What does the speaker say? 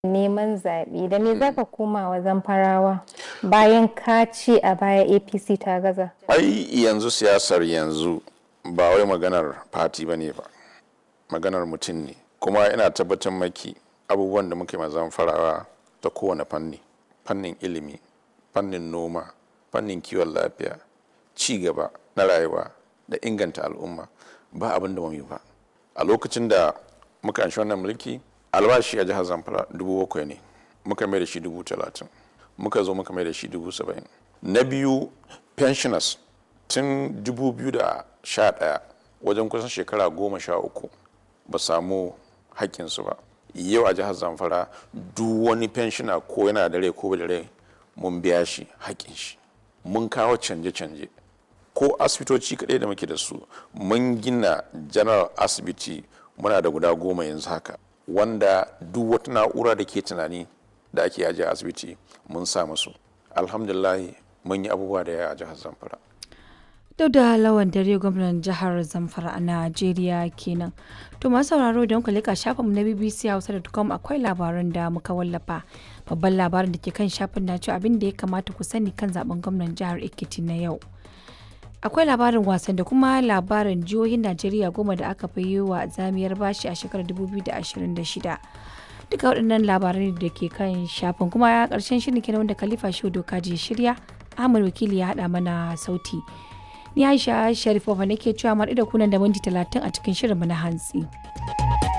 neman zaɓe da me zaka koma wa zamfarawa bayan ka ce a baya apc ta gaza ai yanzu siyasar yanzu ba wai maganar fati ba ne ba maganar mutum ne kuma ina tabbatar maki abubuwan da muke mazan farawa ta kowane fanni fannin ilimi fannin noma fannin kiwon lafiya ci gaba na rayuwa da inganta al'umma ba abin da yi ba a lokacin da muka anshi wannan mulki albashi a jihar zamfara dubu bakwai ne muka mai da shi dubu talatin muka zo muka mai da shi dubu saba'in na biyu pensioners tun dubu biyu da sha ɗaya wajen kusan shekara goma sha uku ba samu haƙƙinsu ba yau a jihar zamfara duk wani pensioner ko yana da rai ko ba da rai mun biya shi haƙƙin shi mun kawo canje-canje ko asibitoci kaɗai da muke da su mun gina general asibiti muna da guda goma yanzu haka wanda duk wata na'ura da ke tunani da ake ajiye asibiti mun sa musu alhamdulahi mun yi abubuwa da yawa a jihar zamfara da lawan dare gwamnan jihar zamfara a najeriya kenan to masu sauraro da muka leka shafinmu na bbc hausa.com akwai labaran da muka wallafa babban labarin da ke kan shafin na cewa abin da ya kamata ku sani kan zaben gwamnan jihar ekiti na yau akwai labarin wasan da kuma labarin jihohin najeriya goma da aka fi yi wa zamiyar bashi a shekarar 2026 duka waɗannan labarai da ke kan shafin kuma ya ƙarshen shirin kenan wanda khalifa shehu doka je shirya ahmad wakili ya haɗa mana sauti ni aisha sharifova nake cewa mar da kunan da minti talatin a cikin shirin na hantsi.